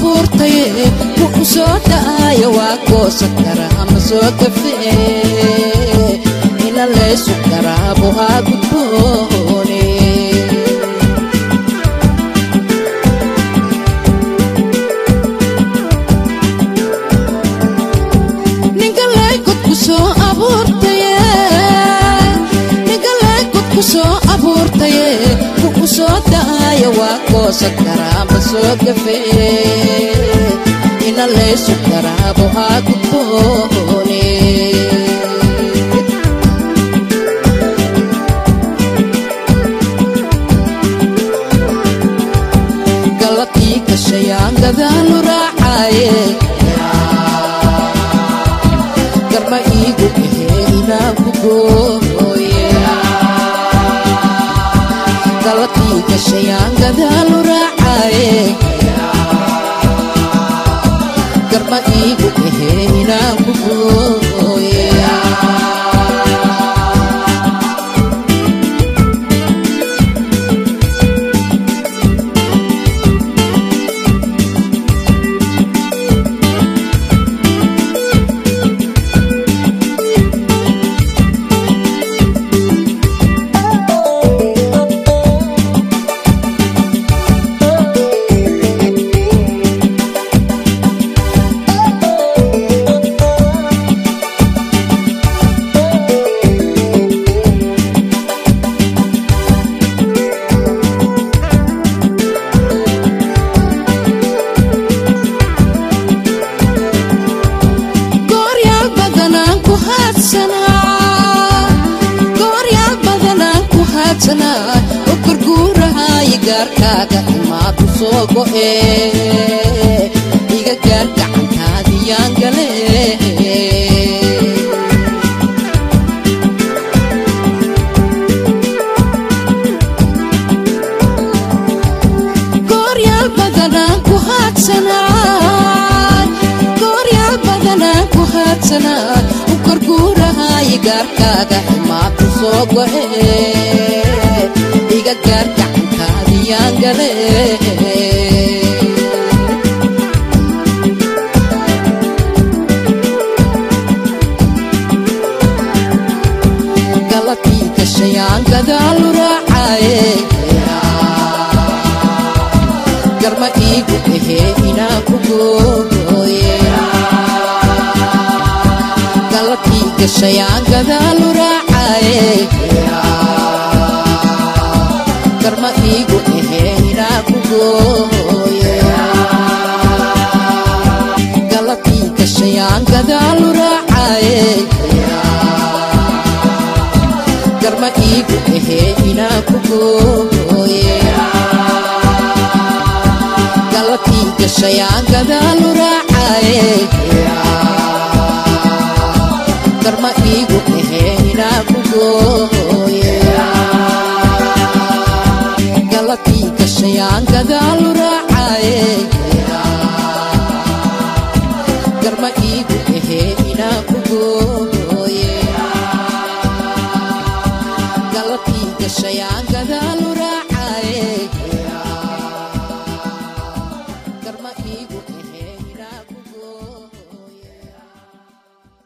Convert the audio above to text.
abuurtaye wuxuu soo dha'aya waa goosan karaa ama soo gafee ina laysu karaabo haa gudboone ningalay godku soo abuurtaye ningalay godku soo abuurtaye wuxuu soo dha'aya waa goosan karaa ama soo gafee ina laysu karaabo haa gudboone galabtii gashayaan gadaalu raacaye garma iigu ahee inaan ku gooye galabtii gashayaan gadaalu raacaye garma iigu ahee inaan ku gooye gooryaal badanaan ku haadsanaa gooryaal badanaan ku haadsanaa oo gurguurahaayo gaarkaaga imaadu soo go'e iga gaar gacantaadiyaan gale gooryaal badanaan ku haadsanaa gooryaal badanaan ku haadsanaa u korguurahaayo gaarkaaga imaadu soo go'e iga gaar gacantaadiyaan gale galabtii gashayaan gadaalu raacaye garma iigu ahee inaan ku gooye galabtii gashayaan gadaalu raacaye garma iigu ahee inaan ku gooye galabtii gashayaan gadaalu raacaye garma iigu ahee inaan ku gooye galabtii gashayaan gadaalu raacaye garma iigu ahee inaan ku gooye